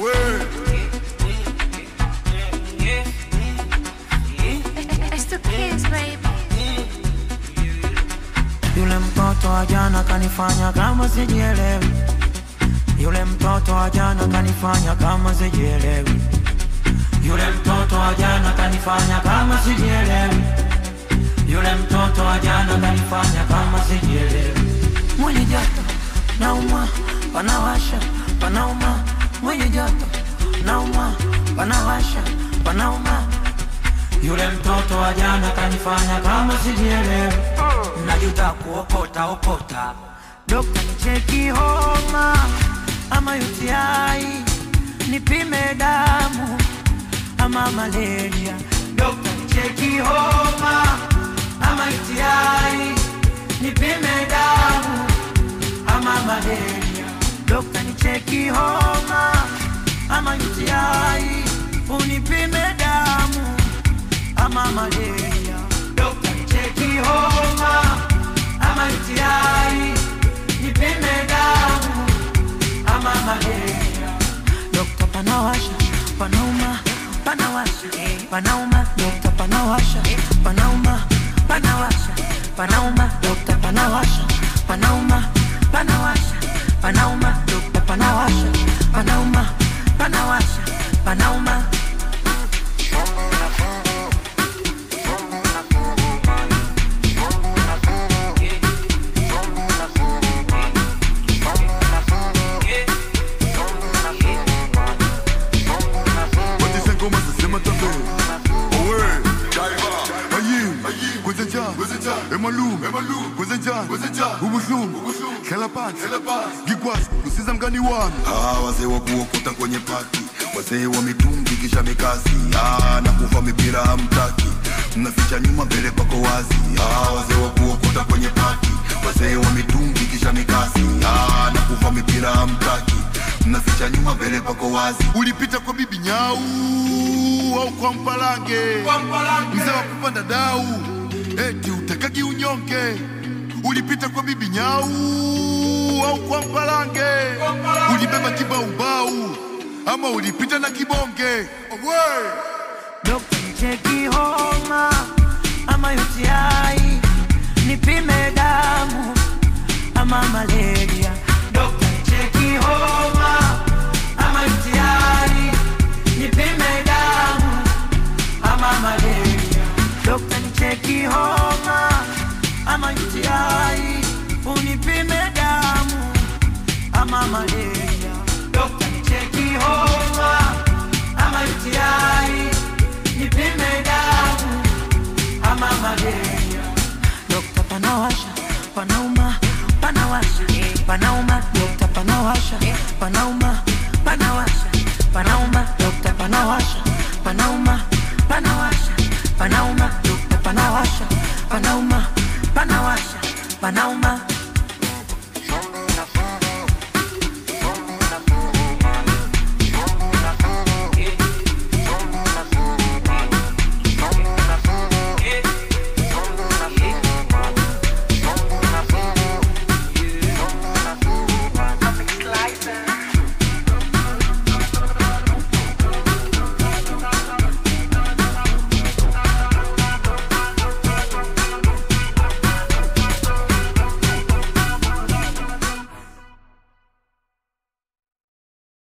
It's the kids, baby. Yule mtoto wa jana kanifanya kama sijielewi. Yule mtoto wa jana kanifanya kama sijielewi. Yule mtoto wa jana kanifanya kama sijielewi. Yule mtoto wa jana kanifanya kama sijielewi. Mwili joto nauma, panawasha, panauma. Mwili joto nauma, panawasha, panauma. Yule mtoto wa jana kanifanya kama sijielewi. Najuta kuokota okota. Dokta nicheki homa ama UTI, nipime damu ama malaria. Dokta nicheki homa ama UTI, nipime damu ama malaria. Dokta nicheki homa ama UTI, unipime damu ama malaria. Dokta nicheki homa ama UTI, nipime damu ama malaria. Dokta panawasha, panauma, panawasha, panauma. Dokta panawasha, panauma, panawasha, panauma. Dokta panawasha, panauma, panawasha, panauma. Dokta panawasha, panauma, panawasha, panauma. Watise ngoma zisema tabe Owe Ayim Kwenzenja Emalum Kwenzenja Ubuhlungu Hlela phansi Ngikwazi usiza mngani wami Ah, wazee wa kuokota kwenye pati, wazee wa mitungi kisha mikasi. Ah, na kuva mipira hamtaki, mnaficha nyuma mbele pako wazi. Ah, wazee wa kuokota kwenye pati, wazee wa mitungi kisha mikasi. Ah, na kuva mipira hamtaki, mnaficha nyuma mbele pako wazi. Ulipita kwa bibi nyau Au kwa mpalange Mzee wa kupanda dau Eti utakaki unyonge Ulipita kwa bibi nyau Au kwa mpalange Ulibeba kibaubau Ama ulipita na kibonge Owe Dokta nicheki homa ama UTI, nipime damu ama malaria. Dokta nicheki homa ama UTI, nipime damu ama malaria. Dokta nicheki homa ama UTI, unipime damu ama malaria. Dokta nicheki homa ama UTI, nipime damu ama malaria. Dokta panawasha, panauma, panawasha, panauma. Dokta panawasha, panauma, panawasha, panauma. Dokta panawasha, panauma, panawasha, panauma. Dokta panawasha, panauma, panawasha, panauma.